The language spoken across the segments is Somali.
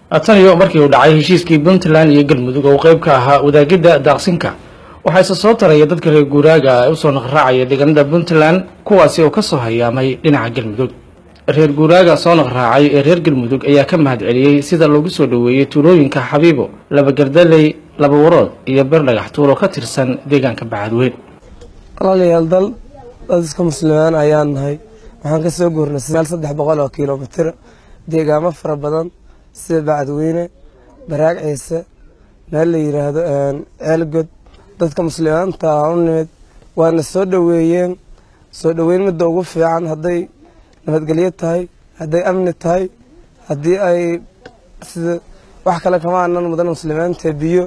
tan iyo markii uu dhacay heshiiskii puntland iyo galmudug oo qayb ka ahaa wadaagidda daaqsinka waxaa isa soo taraya dadka reer guuraaga ee usoo naqraacaya deegaanada puntland kuwaasi oo kasoo hayaamay dhinaca galmudug reer guuraaga soo naqraacay ee reer galmudug ayaa ka mahad celiyey sida loogu soo dhoweeyey tuulooyinka xabiibo laba gardaley laba warood iyo beer dhagax tuul oo ka tirsan deegaanka bacadweyn walaalayaal dal dad iska muslimaan ayaan nahay waxaan ka soo guurnay meel saddex boqol oo kilomitir deegaamo fara badan sida bacadweyne baraag ciise meel la yiraahdo ceelgod dadka muslimiinta u nimid waana soo dhoweeyeen soo dhoweyn midda ugu fiican hadday nabadgelyo tahay hadday amni tahay haddii ay sida wax kale kama anan mudan muslimiinta biyo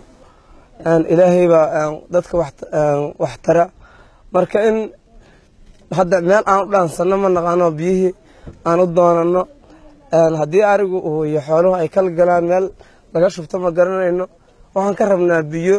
ilaahay baa dadka wax tara marka in hadda meel aan u dhaansano ma naqaano biyihii aan u doonano haddii arigu uu iyo xooluhu ay kala galaan meel laga shubto ma garanayno waxaan ka rabnaa biyo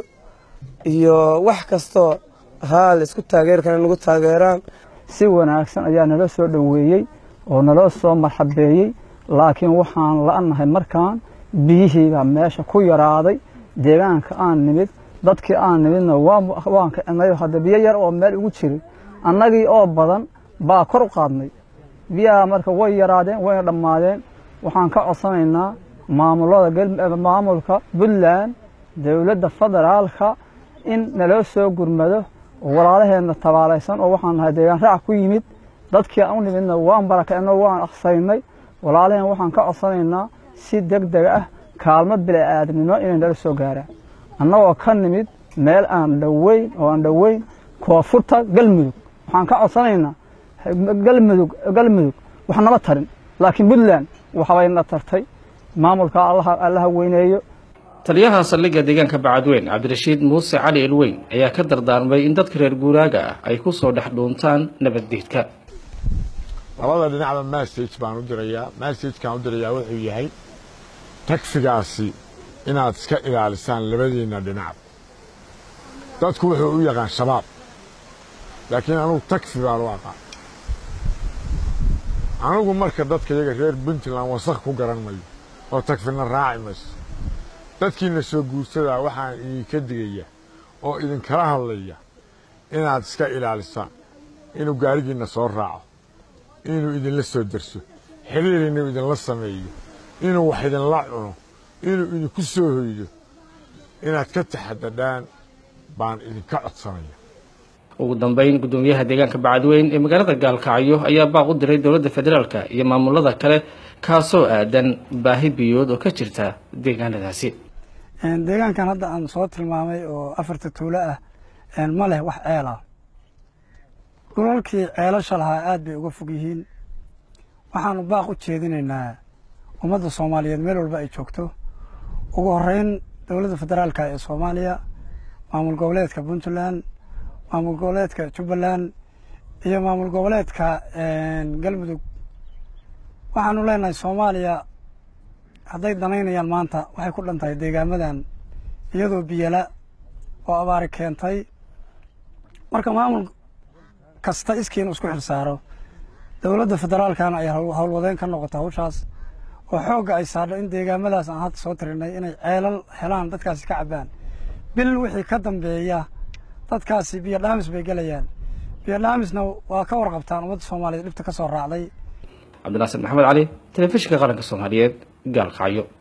iyo wax kastoo haa la isku taageeri kara nagu taageeraan si wanaagsan ayaa nala soo dhoweeyey oo naloo soo marxabeeyey laakiin waxaan la-nahay markaan biyihiibaa meesha ku yaraaday deegaanka aan nimid dadkii aan nimidna waan kicnay hadda biyo yar oo meel ugu jiray annagii oo badan baa kor u qaadnay biyaha marka way yaraadeen wayna dhammaadeen waxaan ka codsanaynaa maamulada maamulka puntland dowladda federaalka in naloo soo gurmado walaalaheenna tabaalaysan oo waxaan nahay deegaan raac ku yimid dadkii aan u nimidna waan barakicno waan aksaynay walaalaheen waxaan ka codsanaynaa si deg deg ah kaalmo bili-aadamnimo inay nala soo gaaraan annagoo ka nimid meel aan dhoweyn oo aan dhoweyn koonfurta galmudug waxaan ka codsanaynaa galmudug galmudug wax nama tarin laakiin puntland waxbayna tartay maamulka allaha weyneeyo taliyaha saldhigga deegaanka bacadweyn cabdirashiid muuse cali elweyn ayaa ka dardaarmay in dadka reer guuraaga ah ay ku soo dhex dhuuntaan nabaddiidka labada dhinacba massage baan u dirayaa massagekaan u dirayaa wuxuu yahay tagsigaasi inaad iska ilaalisaan labadiinna dhinac dadku wuxuu u yaqaan shabaab laakiin anugu tagsi baan u aqaan anugu marka dadka iyaga reer puntland wasakh ku garan mayo oo tagfina raaci mayso dadkiina soo guursadaa waxaan idinka digaya oo idinkala hadlaya inaad iska ilaalisaan inuu gaarigiinna soo raaco inuu idinla soo derso xiriir inuu idinla sameeyo inuu wax idinla cuno inuu idinku soo hoydo inaad ka taxadadhaan baan idinka codsanaya ugu dambeyn guddoomiyaha deegaanka bacadweyn ee magaalada gaalkacyo ayaa baaq u diray dowladda federaalka iyo maamulada kale kaasoo aadan baahi biyood oo ka jirta deegaanadaasi deegaankan hadda aan soo tilmaamay oo afarta tuulo ah ma leh wax ceel ah dhulalkii ceelasha lahaa aad bay uga fog yihiin waxaanu baaq u jeedinaynaa ummadda soomaaliyeed meel walba ay joogto ugu horeyn dowladda federaalka ee soomaaliya maamul goboleedka puntland maamul goboleedka jubbaland iyo maamul goboleedka galmudug waxaanu leenahay soomaaliya hadday danaynayaan maanta waxay ku dhan tahay deegaamadan iyadoo biyala oo abaari keentay marka maamul kasta iskiinu isku xilsaaro dowladda federaalkana ay howlwadeen ka noqoto hawshaas oo xoogga ay saadho in deegaamadaas aan hadda soo tirinay inay ceelal helaan dadkaasi ka cabbaan bil wixii ka dambeeya dadkaasi biyo dhaamis bay gelayaan biyo dhaamisna waa ka warqabtaan ummadda soomaaliyeed dhibta ka soo raacday cabdinaasir maxamed cali telefishinka qaranka soomaaliyeed gaalkacyo